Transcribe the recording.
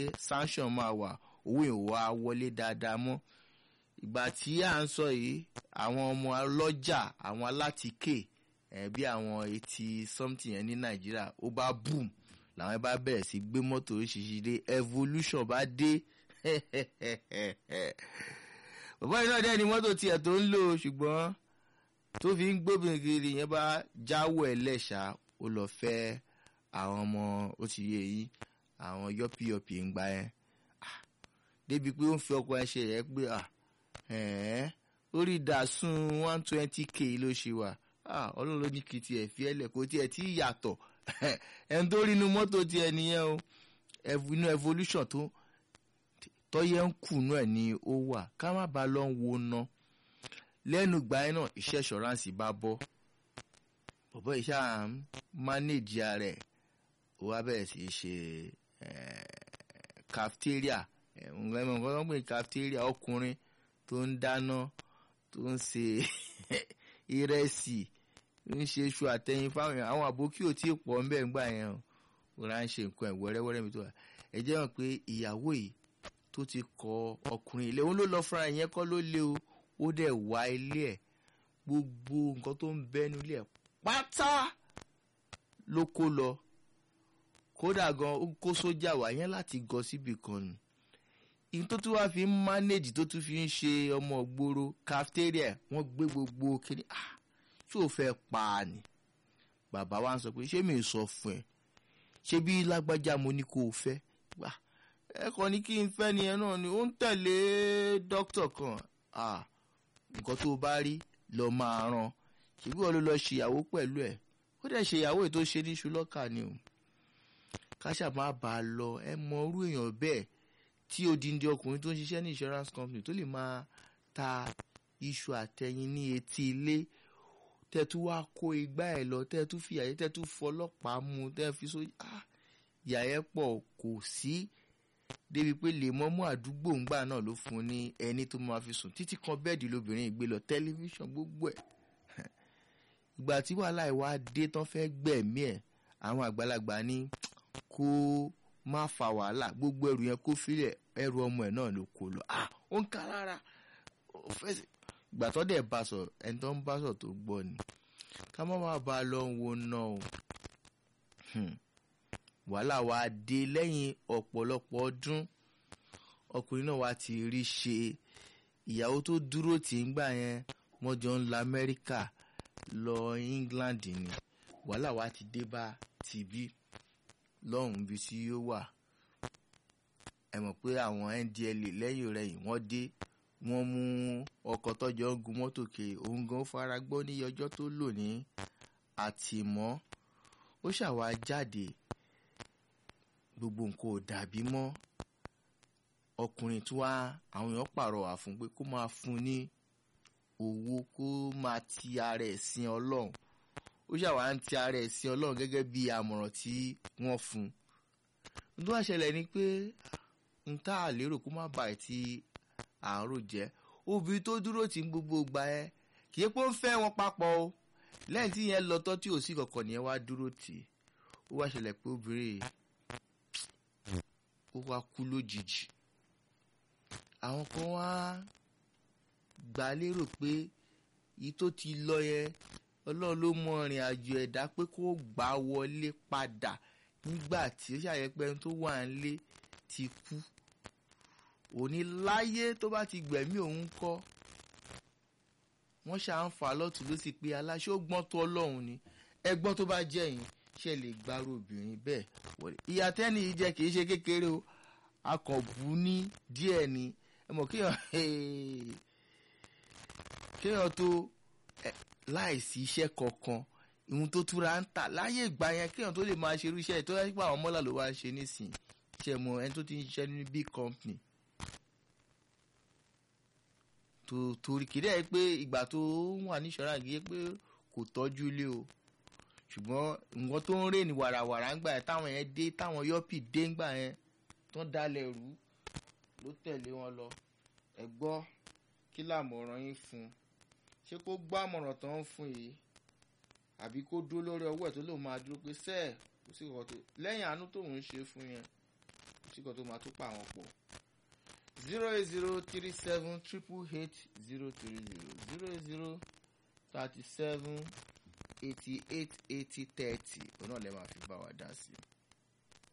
sanction máa wà owó yẹn ò wá wọlé dáadáa mọ́ ìgbà tí à ń sọ yìí àwọn ọmọ ọlọ́jà àwọn alátìkè ẹ̀ bí àwọn eighty something yẹn ní nàìjíríà ó bá boom làwọn bá bẹ̀rẹ̀ sí gbé mọ́tò oríṣiríṣi dé evolution bá dé bàbá yìí náà dẹ́ ni mọ́tò tiẹ̀ tó ń lò ṣùgbọ́n tó fi ń gbóbìnrin kiri yẹn bá jáwọ́ ẹ̀ lẹ́ṣà ó lọ fẹ́ àwọn ọmọ ó ti yé yín àwọn yọ́pìyọ́pì ń gba yẹn débi pé ó ń fi ọkọ ẹ ṣe yẹ pé orí ìdásùn one twenty k ló ṣe wà ọlọ́run ló ní kí tiẹ̀ fi ẹ̀ lẹ̀ kó tiẹ̀ tí yàtọ̀ ẹni tó rí inú mọ́tò tiẹ̀ nìyẹn o inú evolution tó tọ́yẹ́ ń kùnú ẹ̀ ni ó wà ká má ba lọ ń wo ná lẹ́nu ìgbà yẹn náà iṣẹ́ ìṣọ́ránsì bá bọ́ bọ̀bọ́ iṣẹ́ à ń mánéjì rẹ̀ ó wá bẹ̀rẹ̀ sí í ṣe cafeteria nǹkan ẹ̀mọ̀ nǹkan tó ń pè ní cafeteria ọkùnrin tó ń dáná tó ń ṣe ìrẹsì ń ṣe iṣu àtẹyin fáwọn èèyàn àwọn àbókí ò tí ì pọ̀ ńbẹ̀ ńgbà yẹn o rà ń ṣe nǹkan ẹ̀ wẹ́rẹ́wẹ́rẹ́ mi tó wà ẹ jẹ́ hàn pé ìyàwó yìí tó ti kọ ọkùnrin ilé òun ló lọ fúnra ìyẹn kọ́ ló lé o ó dẹ̀ wá ilé ẹ̀ gbogbo nǹkan tó ń bẹ́nu ilé ẹ̀ pátá ló kó lọ kódà gan ó kó sójà wá yẹn láti gọ síbì kan nù ìyẹn tó tún wá fi ń mánéjì tó tún fi ń ṣe ọmọ gbòòrò cafeteria wọ́n gbé gbogbo kiri ah ṣé o fẹ́ pa á ni bàbá wa ń sọ pé ṣé mi ò sọ fún ẹ ṣé bí lágbájá mo ní kó o fẹ́ gbà ẹ kàn ní kí n fẹ́ ni ẹ náà ni ó ń tẹ̀lé dókítà kan ah nǹkan tó o bá rí lọ máa ràn ṣèbí wọn ló lọ ṣèyàwó pẹ̀lú ẹ̀ ó dẹ̀ ṣèyàwó ètò ṣe ní ṣùlọ́kà ni o káṣà má bàa a lọ ẹ mọ irú èèyàn bẹ́ẹ̀ tí odindi ọkùnrin tó ń ṣiṣẹ́ ní insurance company tó lè máa ta iṣu àtẹyin ní etí ilé tẹ́tú wá kó igbá ẹ̀ lọ tẹ́tú fi àyè tẹ́tú fọlọ́pàá mú tẹ́ fi so ah ìyà yẹn pọ̀ kò sí débi pé lèmọ́mú àdúgbò ńgbà náà ló fún un ní ẹni tó máa fi sùn títí kan bẹ́ẹ̀dì lóbìnrin ìgbé lọ tẹlifíṣàn gbogbo ẹ̀ ìgbà tí wàhálà ìwà dé tán fẹ́ gbẹ̀mí ẹ̀ àwọn àgbàlagbà ní kó má fa wàhálà gbogbo ẹrù yẹn kó filẹ̀ ẹrù ọmọ ẹ̀ náà ló kó lọ ah ó ń ka lára ó fẹ́ sí ìgbà tó dẹ̀ bá sọ ẹni tó ń bá sọ tó gbọ́ ni ká má má ba lọ ń wo náà o wàhálà wa dé lẹ́yìn ọ̀pọ̀lọpọ̀ ọdún ọkùnrin náà wá ti rí ṣe ìyàwó tó dúró tì ń gbà yẹn wọ́n jọ ń la Amẹ́ríkà lọ England ni wàhálà wa ti dé bá tìbí lọ́hùn-ún bí tí yóò wà ẹ mọ̀ pé àwọn NDLEA lẹ́yìn rẹ̀ yìí wọ́n dé wọ́n mú ọkọ̀ tọ́jọ́ ń gun mọ́tò ke òun gan fara gbọ́ ní ọjọ́ tó lò ní àtìmọ́ ó ṣàwá jáde gbogbo nǹkan ò dàbí mọ́ ọkùnrin tí wàá àwọn èèyàn pàrọwà fún pé kó máa fún ní owó kó máa ti ara ẹ̀ sin ọlọ́run ó ṣàwá ń ti ara ẹ̀ sin ọlọ́run gẹ́gẹ́ bí àmọ̀ràn tí wọ́n fún un tó wá ṣẹlẹ̀ ni pé n tá a lérò kó má bàa ti àárò jẹ́ obìnrin tó dúró tí ń gbogbo gba ẹ kì í pé ó ń fẹ́ wọn papọ̀ o lẹ́yìn tí yẹn lọ tọ́ tí ò sí kankan nìyẹn wá dúró tì í ó wá ṣẹlẹ̀ pé obìnrin ó wá kú lójijì àwọn kan wá gbà lérò pé yìí tó ti lọ yẹn ọlọ́run ló mọ ìrìn àjò ẹ̀dá pé kó gbà wọlé padà nígbà tí ó ṣàyẹ̀pẹ́ ẹni tó wà nílé ti kú òní láyé tó bá ti gbẹ̀mí òun kọ́ wọ́n ṣáà ń fà lọ́tún ló sì pé aláṣẹ ó gbọ́n tó ọlọ́run ni ẹgbọ́n tó bá jẹ́ yín ṣe lè gbárò obìnrin bẹ́ẹ̀ wọlé ìyá tẹ́ni yìí jẹ́ kì í ṣe kékeré o akọ̀bù ní díẹ̀ ni ẹ mọ̀ kéèyàn kéèyàn tó láìsí iṣẹ́ kankan ìhun tó túra ń tà láyé ìgbà yẹn kéèyàn tó lè máa ṣe irú iṣẹ́ tó yẹ pé àwọn mọ́là ló wá ń ṣe nísìnyí ṣe mọ ẹni tó ti ń ṣiṣẹ́ ní big company tó torí kìí dẹ́ pé ìgbà tó wà ní ìṣọ́ra yìí pé kò tọ́jú ilé o ṣùgbọ́n nǹkan tó ń rè ní wàràwàrà ńgbà yẹn táwọn yẹn dé táwọn yọ́pì dé ńgbà yẹn tó ń dalẹ̀ rú ló tẹ̀lé wọn lọ ẹ gbọ́ kí làmọ̀ràn yín fún un ṣé kó gbọ́ àmọ̀ràn tó ń fún yìí àbí kó dúró lórí ọwọ́ ẹ̀ tó lóun máa dúró pé sẹ́ẹ̀ kò sí ìkọ́ tó lẹ́yìn àánú tóun ń ṣe fún yẹn kò sí síkọ̀ tó máa tó pa àwọn pọ̀ zero eight zero three seven triple eight zero three zero zero eight zero thirty seven eighty eight eighty thirty òun náà lè máa fi bá wa dá sí i.